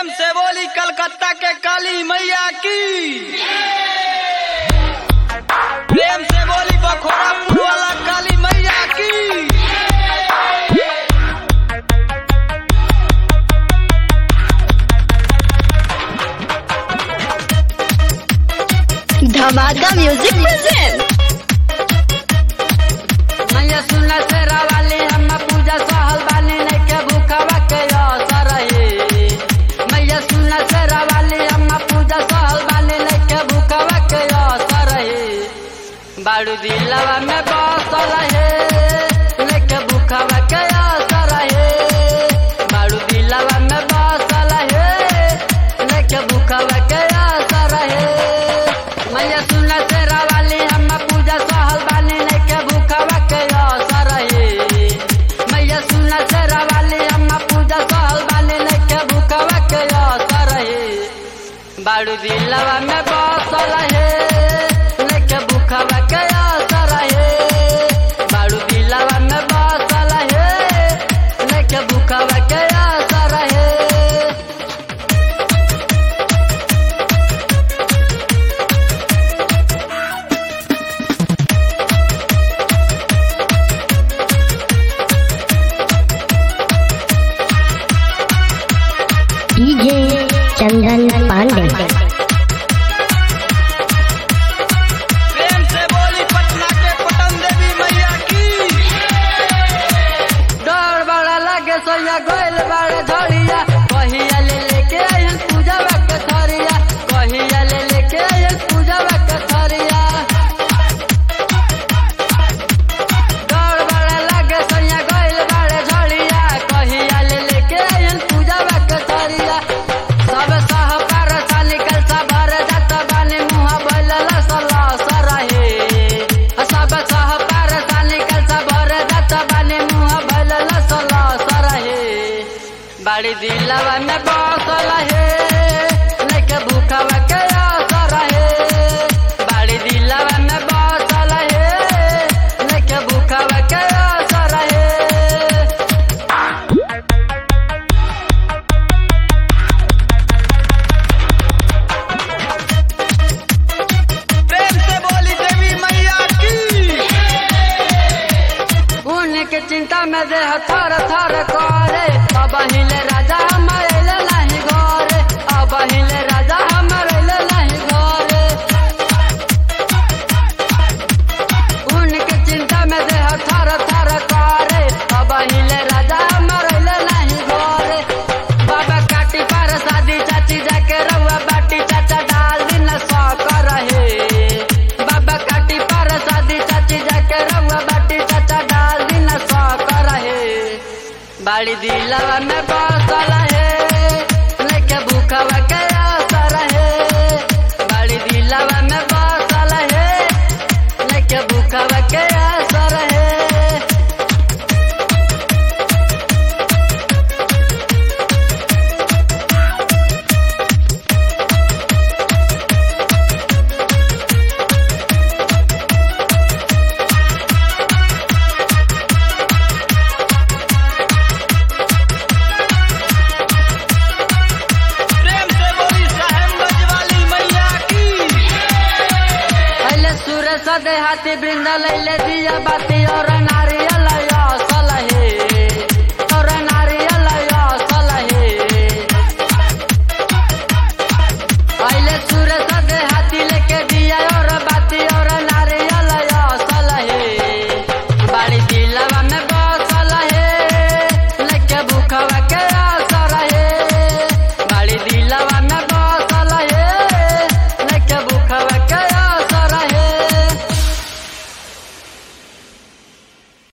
प्रेम से बोली कलकत्ता के काली मैया की प्रेम से बोली बखोरापुर वाला काली मैया की धमाका म्यूजिक प्रेजेंट मैया सुनला से रावाली हम पूजा सहल बानी नहीं के भूखवा के असर है मैया सुनला से रावाली हम पूजा सहल बानी नहीं के भूखवा के असर है बाड़ू दिलवा में बसल है लेके भूखवा के असर है बाड़ू दिलवा में बसल है लेके भूखवा के असर है मैया सुनला से रावाली हम पूजा सहल बानी नहीं के भूखवा के असर है मैया सुनला से रावाली हम पूजा सहल बानी नहीं के भूखवा के असर है बाड़ू दिलवा में बसल है लेके भूखवा के असर है बाड़ू दिलवा में बसल है लेके भूखवा के असर है डीजे चंदन पांडे प्रेम से बोली पटना के पटन देवी मैया की डर बड़ा लगे सोया गोइल बड़े झड़िया कहिया ले लेके आयल पूजा के थरिया कहिया ले लेके आयल पूजा के थरिया डर बड़ा लगे सोया गोइल बड़े झड़िया कहिया ले लेके आयल पूजा के थरिया सब सहकार सा निकल सा भर जात बानी मुहा बोलल सला सरहे सब सहकार सा निकल सा भर जात बानी मुहा बोलल सला सरहे बाड़ी दिलवा में बसल है लेके भूखवा के असर है बाड़ी दिलवा में बसल है लेके भूखवा के असर है प्रेम से बोली देवी मैया की उनके चिंता में देह थर थर करे अब हिले राजा हमारे ले नहीं घरे अब हिले राजा हमारे ले नहीं घरे उनके चिंता में देह थर थर करे अब हिले राजा हमारे ले नहीं घरे बाबा काटी पर शादी चाची जाके रहुआ बाटी चाचा डाल दिन सौ रहे बाबा काटी पर शादी चाची जाके रहुआ बाटी चाचा डाल दिन सौ रहे बाड़ी दिलवा में बसल है लेके भूखवा के असर है बाड़ी दिलवा में बसल है लेके भूखवा के असर है प्रेम से बोली साहेबगंज वाली मैया की अले सूरज देहाती बृंदा लैले दिया बाती और नारिया